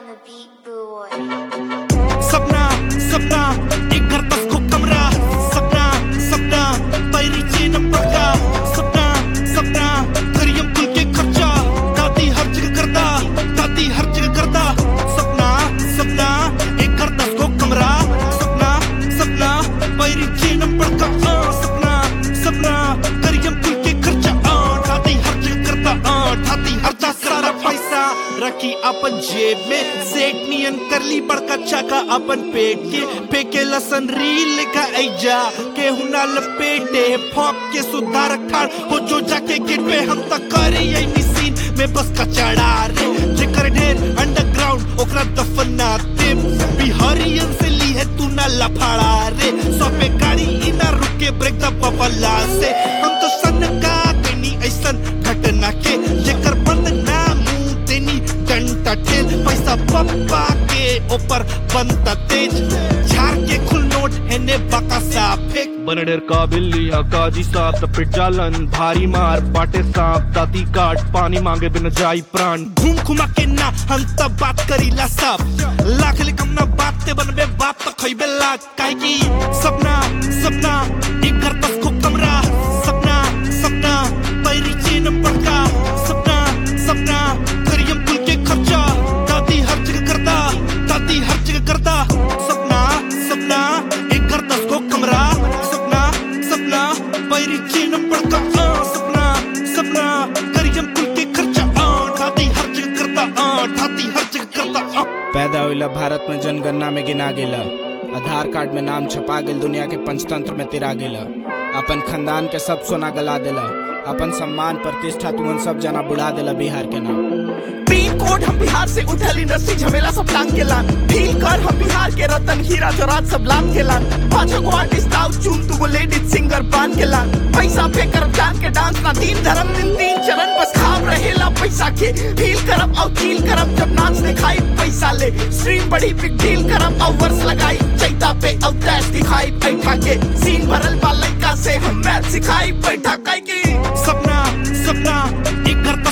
the beat, boy. सपना सपना एक घर बस को कमरा सपना सपना पैरी चीन पक्का सपना सपना करियम कुल के खर्चा दादी हर जगह करदा दादी हर जगह करदा सपना सपना एक घर दस को कमरा सपना सपना पैरी चीन पक्का आ, सपना सपना करियम कुल के खर्चा आ, दादी हर जगह करदा आ, दादी हर जगह सारा पैसा रखी अपन जेब में सेठ नियन कर ली बड़का चाका अपन पेट के फेंके लसन रील का ऐजा के हुना लपेटे फॉक के सुधार खाड़ हो जो जाके गेट पे हम तक करे यही सीन में बस का चढ़ा रे जेकर ढेर अंडरग्राउंड ओकरा दफना दे बिहारियन से ली है तू ना लफाड़ा रे सौ पे गाड़ी इना रुके ब्रेक द बबला से हम तो सन का कनी ऐसन घटना के जेकर बंद ना मुंह देनी डंटा ठेल पैसा पप्पा के ऊपर बनता तेज झाड़ के खुल नोट है ने बका सा फेंक बनडेर का बिल्ली हा काजी साहब त पिट जालन भारी मार बाटे सांप दाती काट पानी मांगे बिन जाई प्राण घूम घुमा के ना हम तब बात करीला सब लाख ले कम ना बात ते बनबे बाप तो खइबे लाख काहे की सपना सपना एक घर बस को कमरा सपना सपना पैरी चीन पड़का सपना सपना करियम कुल के खर्चा दादी हर जगह करदा दादी हर जगह करदा सपना सपना एक घर दस को कमरा सपना सपना पैरी चीन पड़का आ, सपना सपना करियम कुल के खर्चा आ, दादी हर जगह करदा आ, दादी हर जगह करदा आ। पैदा होइला भारत में जनगणना में गिना गेला आधार कार्ड में नाम छपा गेल दुनिया के पंचतंत्र में तिरा गेला अपन खानदान के सब सोना गला देला अपन सम्मान प्रतिष्ठा तुमन सब जना बुढ़ा देला बिहार के नाम पिन कोड हम बिहार से उठल इंडस्ट्री झमेला सब लांग के लान फील कर हम बिहार के रतन हीरा जोरात सब लांग के लान पांच गो आर्टिस्ट आउ चुन तू लेडीज सिंगर बांध के लान पैसा पे करब जान के डांस ना तीन धर्म दिन तीन चरण बस खाब रहेला पैसा के फील करब और फील करब जब नाच दिखाई पैसा ले स्ट्रीम बड़ी बिग डील करब और वर्ष लगाई चैता पे और डैश दिखाई बैठा के सीन भरल बा लइका से हम मैथ सिखाई बैठा काई की सपना सपना एक घर